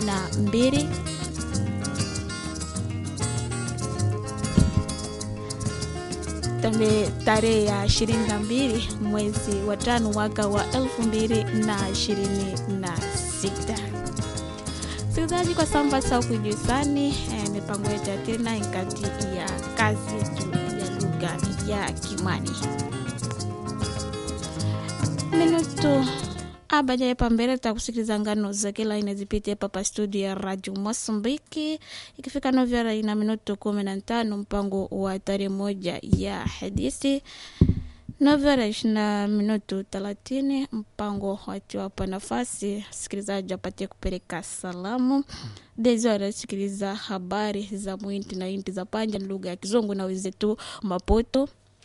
na mbili tambe tarehe ya ishirini na mbili mwezi wa tano mwaka wa elfu mbili na ishirini na sita sikilizaji kwa samba sa kujusani eh, mipango yetu ya tena kati ya kazi yetu ya lugha ya kimani minutu abajaye pambele takusikiliza ngano za kila aina zipite papa studio ya radio mosambiki ikifika novyara ina minuto kumi na tano mpango wa tarehe moja ya hadisi novyara ishina minuto thelathini mpango watiwapa nafasi sikilizaji apatie kupeleka salamu dezora sikiliza habari za mwinti na inti za panja lugha ya kizungu na wenzetu mapoto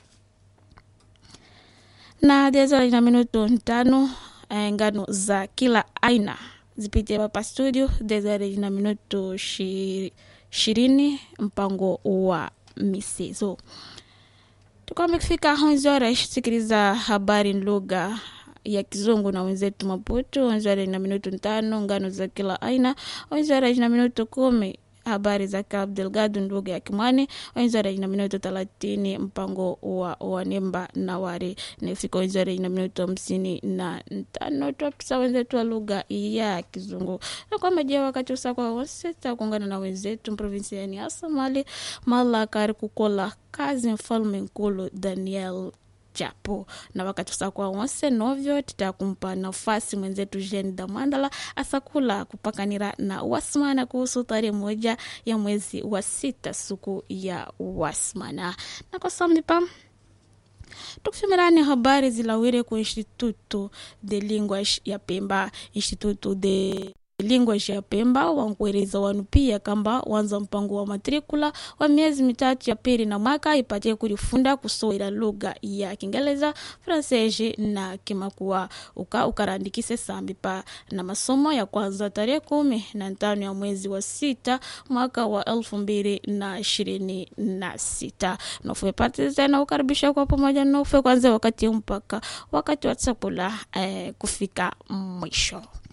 na dezora ina minuto tano eh, ngano za kila aina zipitie hapa studio desare na minuto ishirini mpango wa misezo tukwame kufika onzora sikiliza habari lugha ya kizungu na wenzetu maputo onzora na minuto tano ngano za kila aina onzora na minuto kumi habari za Cabo Delgado lugha ya Kimwani wenzara ina minuto thelathini mpango wa wanemba na wari nifika wenzara ina minuto hamsini na tano twapisa wenzetu wa lugha ya Kizungu na kwamba je wakati usakwa wose takuungana na wenzetu provinsiani hasa mali malakari kukola kazi mfalme nkulu Daniel japo na wakati usakwa wonse novyo titakumpa nafasi mwenzetu Jeni Damandala asakula kupakanira na wasmana kuhusu tarehe moja ya mwezi wa sita siku ya wasmana na kwa samnipa tukufimirani habari zilawire ku instituto de linguage ya Pemba instituto de linguage ya Pemba wankueleza wanu pia kamba wanza mpango wa matrikula wa miezi mitatu ya pili na mwaka ipatie kulifunda kusowela lugha ya Kiingereza, Fransesi na Kimakua uka ukarandikise sambi pa na masomo ya kwanza tarehe kumi na tano ya mwezi wa sita mwaka wa elfu mbili na ishirini na sita nofe pati tena ukaribisha kwa pamoja nofe kwanza wakati mpaka wakati wa chakula eh, kufika mwisho